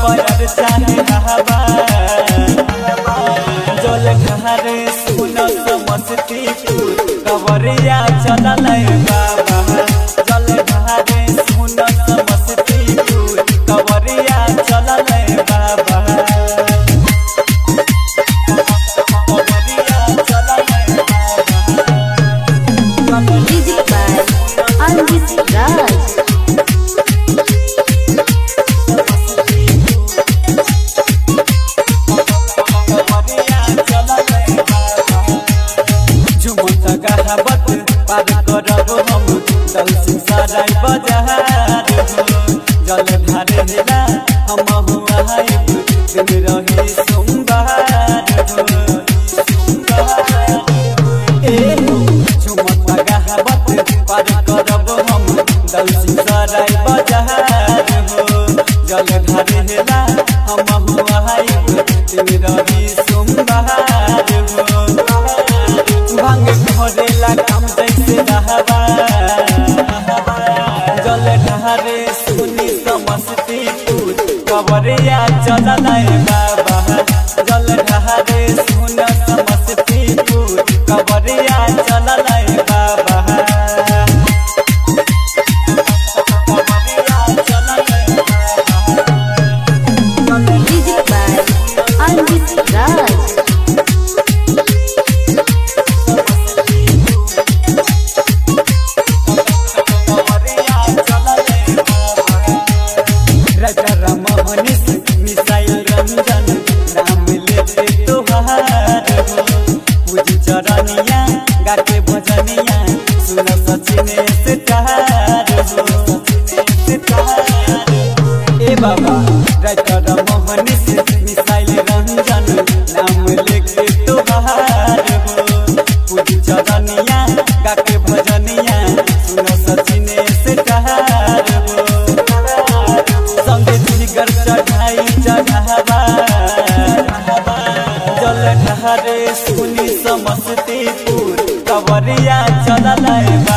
पर चाहे हवा जल ढारे सुन समस्तीपुर कवरिया चलल बाबा जल ढारे सुन समस्तीपुर कवरिया चलल बाबा कवरिया चलल बाबा Music by Anjit Raj. झुमत कहावत पार करब हम चल सिंसाराय बजार हो जल ढारे हेला हम हुआ दिन रही सोमवार हो ए हो झुमत कहावत पार करब हम चल सिंसाराय बजार हो जल ढारे हेला हम हुआ दिन रही सोमवार हो भांग भरेला काम जैसे रहबा जल ढारे सुनी समस्तीपुर कवरिया चलल बाबा जल ढारे सुन समस्तीपुर कवरिया चलल बाबा कवरिया चलल बाबा Music by Anjit Raj. Raja Ram Manish मिसाइल रंजन नाम लेते तोहार हो पूजी चरनिया गाके भजनिया सुन सचिन से तार हो ए बाबा राजा राम मनीष मिसाइल रंजन नाम लेके तोहार हो पूजी चरनिया गाके भजनिया सुन सचिन से तार हो संगे जिगर चढ़ाई चढ़ावा जल ढारे सुनी समस्तीपुर कवरिया चलल बा